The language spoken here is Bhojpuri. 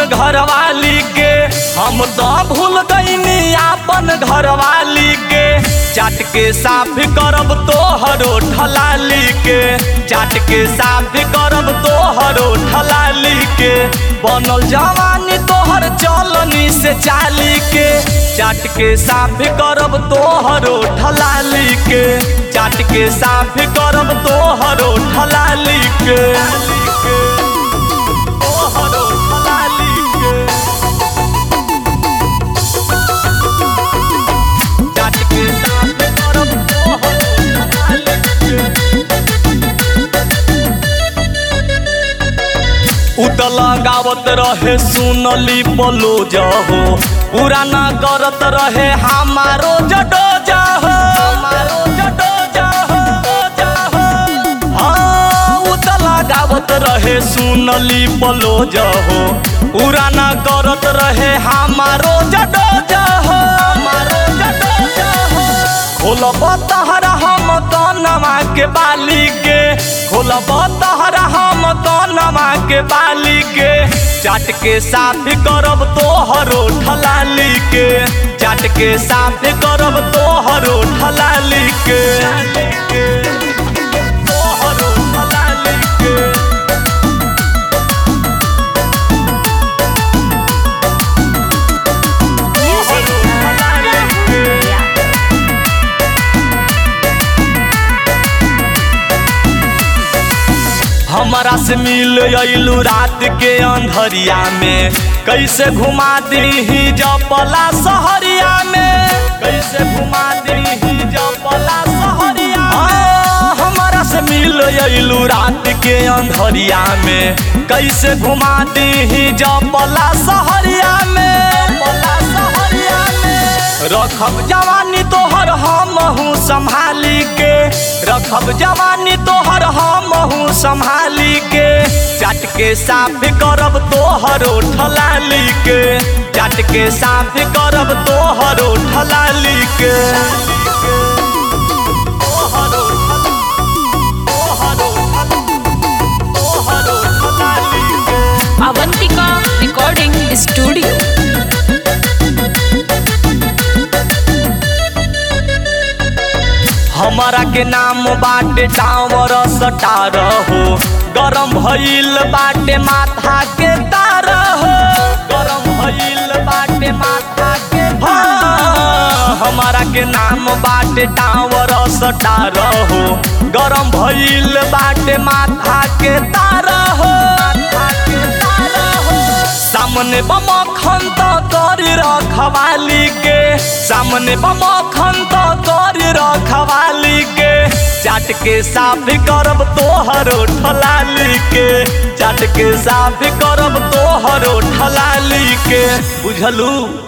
घरवाली के हम तो भूल गईनी आपन घरवाली के चाट के साफ करब तोहरो ठलाली के चाट के साफ करब तोहरो ठलाली के बनल जवानी तोहर चलनी से चाली के चाट के साफ करब तोहरो ठलाली के चाट के साफ करब तोहरो ठलाली के तोहरो ठलाली के चाट के साफ करब तोहरो ठलाली के उतल गावत रहे सुनली पलो जहो पुराना करत रहे हमारो जडो जहो हमारो जडो जहो जहो हाँ उतल गावत रहे सुनली पलो जहो पुराना करत रहे हमारो जडो जहो हमारो जडो जहो खोलब तहरा हम कनवा के बाली के खोलब तहरा हम कनवा के बाली के चाट के साफ करब तोहरो ठलाली के चाट के साफ करब तोहरो ठलाली के तोहरो ठलाली के Music Rahul. हमारा से मिल अइलू रात के अंधरिया में कैसे घुमा दी जपला सहरिया में कैसे घुमा दी जपला सहरिया हाँ, हमारा से मिल अइलू रात के अंधरिया में कैसे घुमा दी जपला सहरिया में जपला सहरिया में रखब जवानी तोहर हम हूँ संभाली के रखब जवानी तोहर हम हूँ संभाली के चाट के साफ करब तोहरो ठलाली के चाट के साफ करब तोहरो ठलाली के तोहरो ठला- तोहरो ठला- तोहरो ठलाली के Avantika Recording Studio. हमारा के नाम बाटे टावर सटार हो गरम भइल बाटे माथा के तार हो गरम भइल बाटे माथा के हाँ, हमारा के नाम बाटे टावर सटार हो गरम भइल बाटे माथा के तार हो माथा के तार हो सामने बम खंत कर रखवाली के सामने बम खंत कर रखवाली के चाट के साफ करब तोहरो ठलाली के चाट के साफ करब तोहरो ठलाली के बुझलू